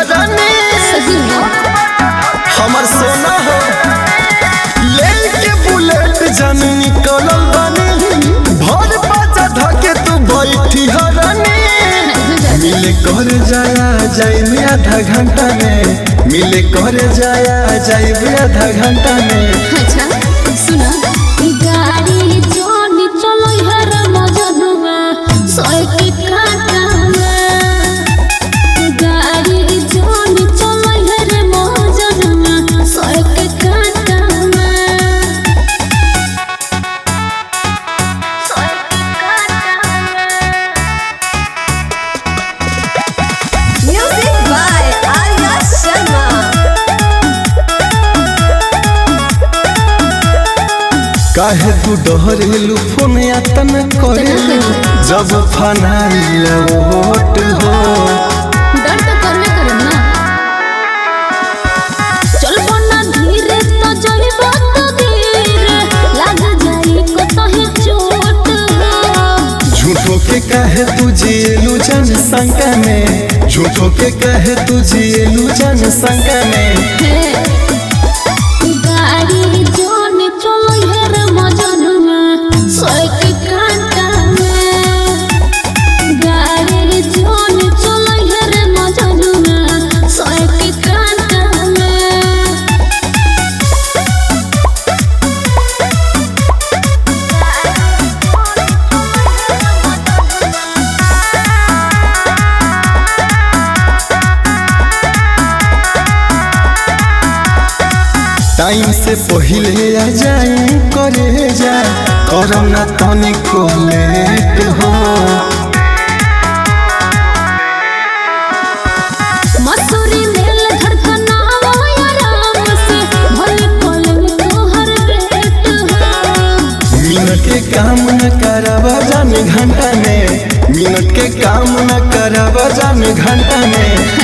रानी सही में हमर सोना हो लेके बुलेट जन निकलल बानी भर बाजा धके तू बैठी हो रानी मिले कर जाया जाए आधा घंटा में मिले कर जाया जाए आधा घंटा में अच्छा सुना गाड़ी जोन चलो हर मजनुआ सोए के काटा में गाड़ी जोन चलो हर मजनुआ सोए के काटा में सोए के काटा में Music by Arya Sharma. काहे तू डहरेलू फोन यातन करे जब फनाइल वोट हो डर तो करबे करम ना चलबो ना धीरे तो जइबो तो धीरे लाग जाई को तहे चोट हो झूठो के कहे तू जियलू जन संग में झूठो के कहे तू जियलू जन संग में गाड़ी जोन चलो हेर मजनुआ सोए के कांटा में गाड़ी जोन चलो हेर मजनुआ सोए के कांटा में टाइम से पहले आ जाए करे जा करम ना तनिको लेट हो मसूरी मेल धड़कनावा आराम से भले पल में तोहर भेंट हो मिनट के काम न करवा जाने घंटा में मिनट के काम न करवा जाने घंटा में